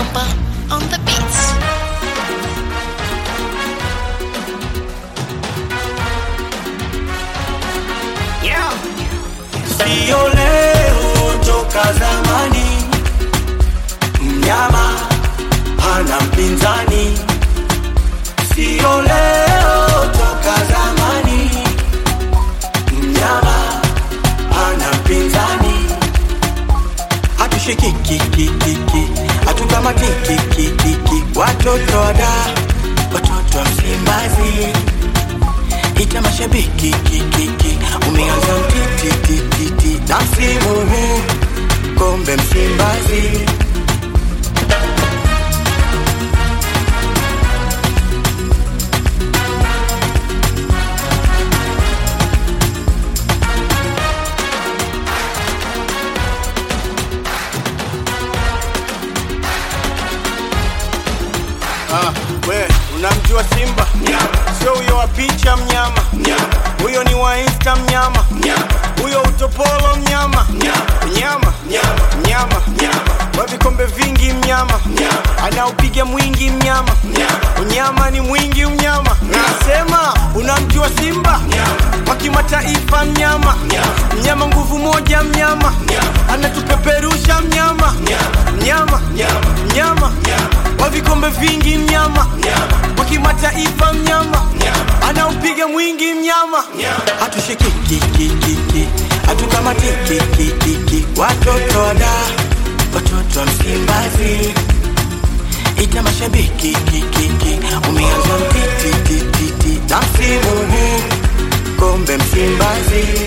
Simba on the beats. Yeah. Sio leo toka zamani, mnyama hana mpinzani. Sio leo toka zamani, mnyama hana mpinzani. Hatushikikikikiki, hatutamatikikikiki, watoto wada, watoto wa Msimbazi ita mashabiki kikiki, umeanza mtitititi na msimu huu kombe Msimbazi. Ah, we unamjua Simba? Sio huyo wa picha mnyama, huyo ni wa Insta mnyama, huyo utopolo mnyama, mnyama mnyama wa vikombe vingi mnyama, anaopiga mwingi mnyama, unyama ni mwingi mnyama. Nasema unamjua Simba wa kimataifa mnyama, mnyama nguvu moja mnyama, anatupeperusha mnyama, mnyama mnyama wa vikombe vingi mnyama, wa kimataifa mnyama, anaupiga mwingi mnyama. Hatushikikikikiki, hatukamatikikikiki, watoto wada, watoto wa Msimbazi ita mashabiki kikiki, umeanza mtitititi na msimu huu kombe Msimbazi.